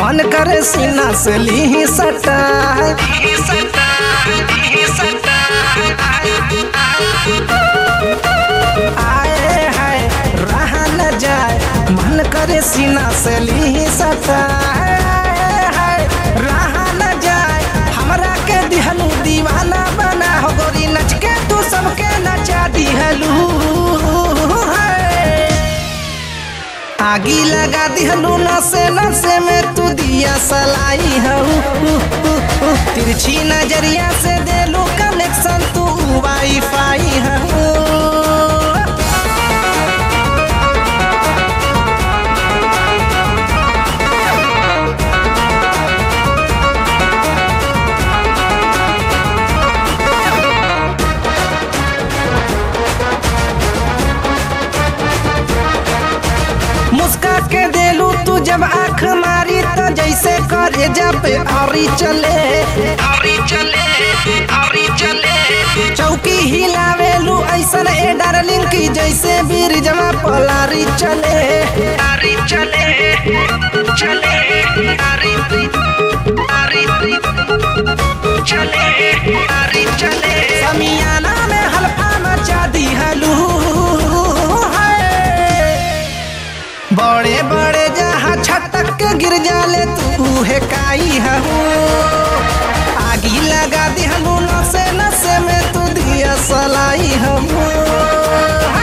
मन करे सीना से ली सटा आए हाय रहा न जाए मन करे सीना से ली सटा आए हाय रहा न जाए हमरा के दिहलू दीवाना बना हो गोरी नच के तू सबके नचा दिहलू हाय आगी लगा दिहलू नसे नसे में तू दिया सलाई हूँ तिरछी नजरिया से देलू कनेक्शन तू वाईफाई हूँ मुस्का के देलू तू जब आँख मारी तो जैसे करे जब औरी चले औरी चले औरी चले चौकी हिलावेलू ऐसन ए डार्लिंग की जैसे बीर जमा पलारी चले आरी चले चले आरी आरी चले आरी चले समियाना में हल्फा मचा दी हलू बड़े बड़े जहाँ छटक के गिर जाले तू है काई हूँ आगी लगा दिहलू नसे नसे में तू दिया सलाई हूँ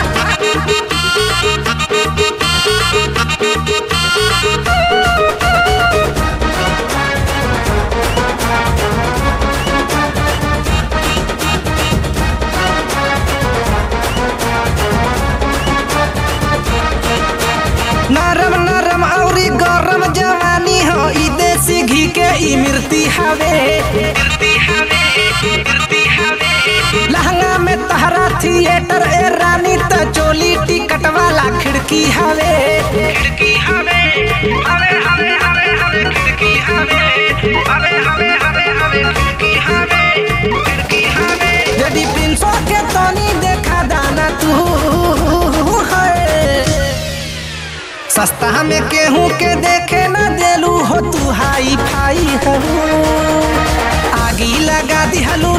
नरम नरम औरी गरम जवानी हो ई देसी घी के ई मिर्ती हवे लहंगा में तहरा थिएटर ए रानी त चोली टिकट वाला खिड़की हवे खिड़की हवे हवे हवे हवे हवे खिड़की हवे हवे हवे हवे हवे खिड़की हवे खिड़की हवे यदि प्रिंसो के तनी देखा दाना तू है सस्ता में केहू के देखे न देलू हो तू हाई फाई हूँ आगी लगा दिहलू